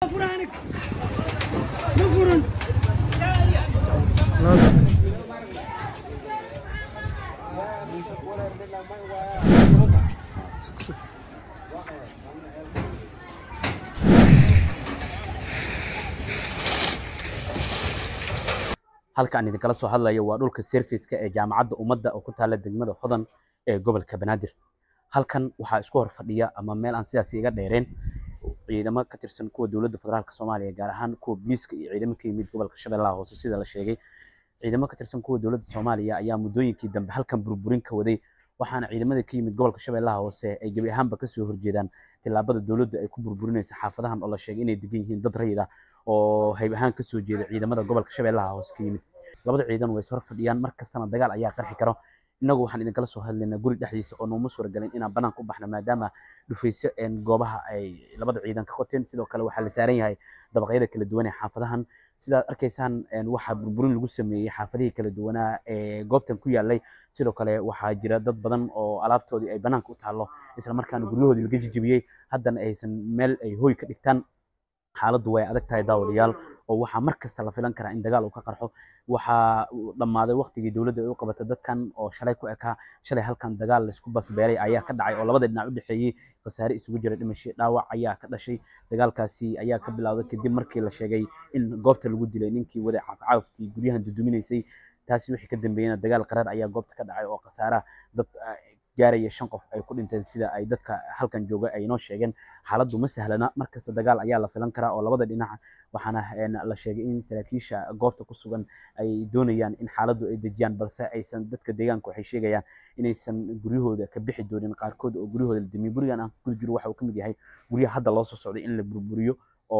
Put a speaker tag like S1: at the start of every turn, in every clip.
S1: فرانك ما فرن
S2: halka aan idinkala soo hadlayo waa dhulka serviceka ee jaamacadda ummadda oo ku taalla degmada hodan ee gobolka banaadir halkan waxaa isku hor fadhiya ama meel aan sidaas iga dheereen ciidamo ka tirsan kuwa dowladda federaalk soomaaliya gaar ahaan kuwa booliiska iyo ciidamo ka yimid gobolka shabeellaha hoose sida la sheegay ciidamo ka tirsan kuwa dowladda soomaaliya ayaa muddooyinkii dambe halkan burburin ka waday waxaana ciidamada ka yimid gobolka shabeellaha hoose ay gebi ahaanba kasoo horjeedaan tillaabada dowladda ay ku burburinaysa xaafadahan oo la sheegay inay degan yihiin dad rayid ah oo hayb ahaan kasoo jeeda ciidamada gobolka shabeellaha hoose ka yimid labada ciidan way is hor fadhiyaan mar kastana dagaal ayaa qarxi karo innagu waxaan idinkala soo hadlaynaa guri dhexdiisa oo nooma suuragelin inaan banaanka u baxno maadaama dhufayso goobaha ay labada ciidan ka qoteen sidoo kale waxaa la saaran yahay dabaqyada kala duwan ee xaafadahan sidaad arkaysaan waxaa burburin lagu sameeyey xaafadihii kala duwanaa ee goobtan ku yaalay sidoo kale waxaa jira dad badan oo alaabtoodii ay banaanka u taallo isla markaana guryahoodii laga jijibiyey haddana aysan meel ay hoy ka dhigtaan xaaladdu way adag tahay daawadayaal oo waxaa mar kasta la filan karaa in dagaal uu ka qarxo waxaa dhammaaday waqtigii dowladda ay u qabatay dadkan oo shalay ku ekaa shalay halkan dagaal laysku basbeeray ayaa ka dhacay oo labada dhinac u dhexeeyey khasaare isugu jira dhimasho dhaawac ayaa ka dhashay dagaalkaasi ayaa ka bilowday kadib markii la sheegay in goobta lagu dilay ninkii waday caafcaaftii guryahan duduminaysay taasi wixii ka dambeeyena dagaal qaraar ayaa goobta ka dhacay oo khasaaraha dad gaaraya shan qof ay ku dhinteen sida ay dadka halkan jooga ay noo sheegeen xaaladdu ma sahlana markasta dagaal ayaa la filan karaa oo labada dhinac waxaana la sheegay in saraakiisha goobta ku sugan ay doonayaan in xaaladdu ay dejiyaan balse aysan dadka deegaanka waxay sheegayaan inaysan guryahooda ka bixi doonin qaarkood oo guryahooda la damiyo gurigan aan ku jiro waxa uu ka mid yahay guryaha hadda loo soo socday in la burburiyo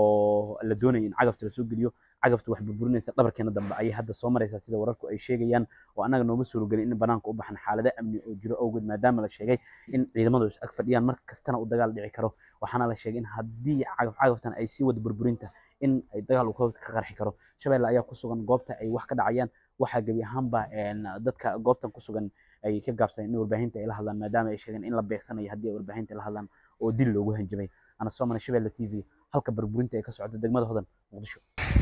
S2: oo la doonayo in cagafta lasoo geliyo cagafta wax burburinaysa dhabarkeena dambe ayay hadda soo maraysaa sida wararku ay sheegayaan oo annaga nooma suuragelin in banaanka u baxan xaalado amni oo jiro awgeed maadaama la sheegay in ciidamadu is ag fadhiyaan mar kastana uu dagaal dhici karo waxaana la sheegay in haddii cagaf cagaftan ay sii wada burburinta in ay dagaal uu ka qarxi karo shabeelle ayaa ku sugan goobta ay wax ka dhacayaan waxaa gebi ahaanba dadka goobtan ku sugan ay ka gaabsadeen in warbaahinta ay la hadlaan maadaama ay sheegeen in la beegsanayo haddii ay warbaahinta la hadlaan oo dil loogu hanjabay ana soo maray shabeelle t v halka burburinta ay ka socoto degmada hodan muqdisho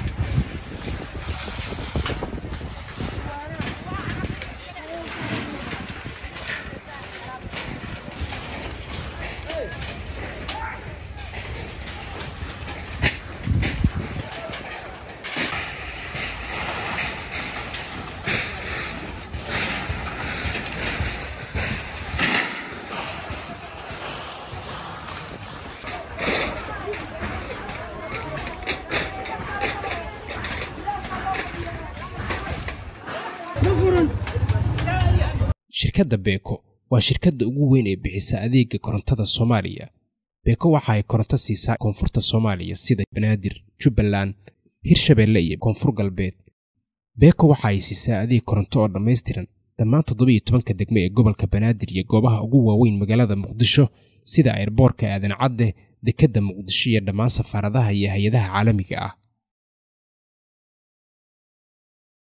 S1: ما فرن
S3: shirkadda beeko waa shirkadda ugu weyn ee bixisa adeega korontada soomaaliya beeko waxa ay koronto siisaa koonfurta soomaaliya sida banaadir jubbaland hirshabeelle iyo koonfur galbeed beeko waxa ay siisaa adeeg koronto oo dhammaystiran dhammaan toddobiyo tobanka degme ee gobolka banaadir iyo goobaha ugu waaweyn magaalada muqdisho sida airboorka aadan cadde dekedda muqdisho iyo dhammaan safaaradaha iyo hay-adaha caalamiga ah